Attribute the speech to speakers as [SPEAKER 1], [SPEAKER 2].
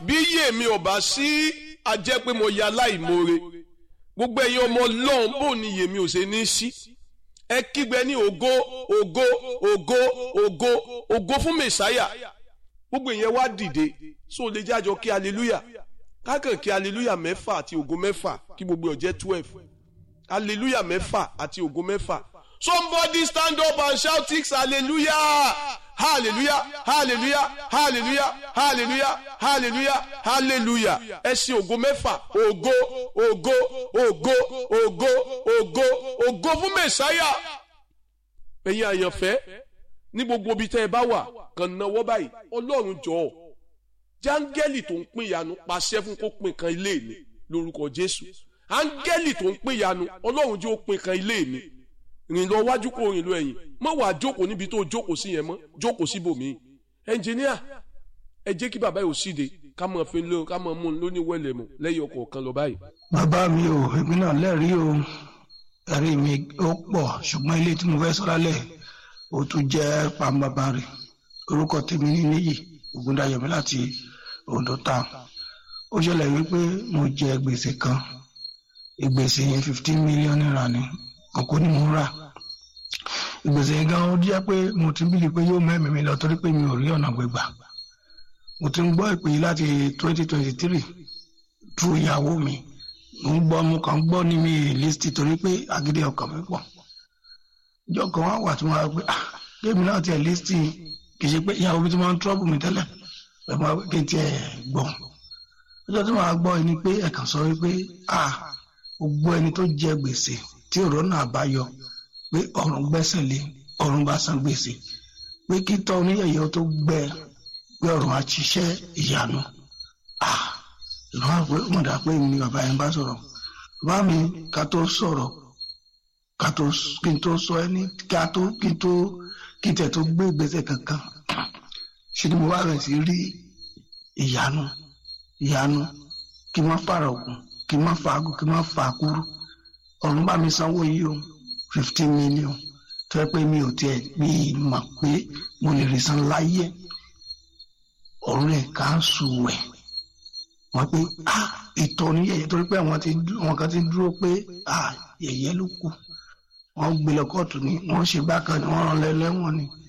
[SPEAKER 1] bí yèmí ò bá sí a jẹ́ pé mo ya láìmoore gbogbo ẹ̀yin ọmọ ọlọ́run bò ní yèmí ò ṣe ní sí ẹ kígbe ní ògo ògo ògo ògo ògo fún mẹsáyà gbogbo ìyẹn wá dìde so lè jájọ kí hallelujah kákàn kí hallelujah mẹ́fà àti ògo mẹ́fà kí gbogbo ọ̀jẹ́ twelve hallelujah mẹ́fà àti ògo mẹ́fà somebody stand up and shout six hallelujah hallelujah hallelujah hallelujah hallelujah hallelujah hallelujah ẹ ṣe ògo mẹ́fà ògo ògo ògo ògo ògo ògo fún mẹ̀sáyà ẹ̀yin àyànfẹ́ ní gbogbo ibi tẹ́ ẹ bá wà kàn náwó báyìí ọlọ́run jọ̀ọ́ jáńgẹ́lì tó ń pín ìyanu pàṣẹ fún kó pín kan ilé mi lórúkọ jésù áńgẹ́lì tó ń pín ìyanu ọlọ́run jẹ́ ó pín kan ilé mi rìn lọ wájú kó rìn lọ ẹ̀yìn mọ́ wàá jókòó níbi tó jókòó sí yẹn mọ́ jókòó síbòmíì ẹnjìníà ẹ jẹ́ kí bàbá yóò síde ká mọ̀ fi lé ká mọ̀ mú un lóní wẹ̀lẹ̀ mọ̀ lẹ́yìn ọkọ̀ kan lọ báyìí.
[SPEAKER 2] bàbá mi ò èmi náà lẹ́rìí o ẹ̀rí mi ó pọ̀ ṣùgbọ́n ilé tí mo fẹ́ sọ lálẹ́ ó tún jẹ́ pàmbàbà rẹ̀ orúkọ tèmi ní níyì ògúndayọ̀mí láti Ondo town ó ṣẹlẹ̀ wípé mo jẹ gbèsè kan ìgbèsè yẹn fifteen million naira ni kòkó ni mo ń rà ìgbèsè yẹn gan ó jẹ́ pé mo ti ń bìlì pé yóò mẹ́mìí mi lọ torí pé mi ò rí ọ̀nà gbégbà mo ti ń gbọ́ ìpè yìí láti twenty twenty three tu ìyàwó mi mo ń gbọ́ mo kàn ń gbọ́ ní mi list torí pé agídí ọkàn mi pọ̀ ìjọ kan wá wà tí mo rà pé ah kéèmí náà tiẹ̀ list kì í ṣe pé ìyàwó mi ti máa ń trọ́bù mi tẹ́lẹ̀ ẹ̀ máa kí n tiẹ̀ gbọ́ ọjọ́ tí màá gbọ́ ni pé ẹ̀kan sọ wípé ah gbogbo ẹni tó jẹ gbèsè tí ọ̀rọ̀ náà bá yọ pé ọ̀run gbẹ́sẹ̀ lé ọ̀run bá san gbèsè pé kí tọ́ oníyẹ̀yẹ́ tó gbẹ pé ọ̀run á ṣiṣẹ́ ìyanu ah ìran àpò mọ̀dà pé mi ni bàbá yẹn bá sọ̀rọ̀ bàbá mi ká tó sọ̀rọ̀ ká tó kí n tó sọ ẹni ká tó kí n tó kí n tẹ̀ tó gbé ìgbésẹ̀ kankan ṣe ni mo wá rẹ̀ sí rí ìyanu ìyanu kí n má fara ògùn kí n má fa agùn kí n má fa àkúrú ọ̀run bá mi sanwó yìí o fifteen million tó yẹ pé mi ò tiẹ̀ mi mọ̀ pé mo lè rí san láyé ọ̀run rẹ̀ ká ń sùn wẹ̀ wọ́n pé ah ìtọ́ ní yẹ̀yẹ́ torí pé àwọn kan ti dúró pé ah yẹ̀yẹ́ ló kù wọ́n gbé lọ kóòtù ni wọ́n ṣe bákan ni wọ́n rán lẹ́lẹ́wọ̀n ni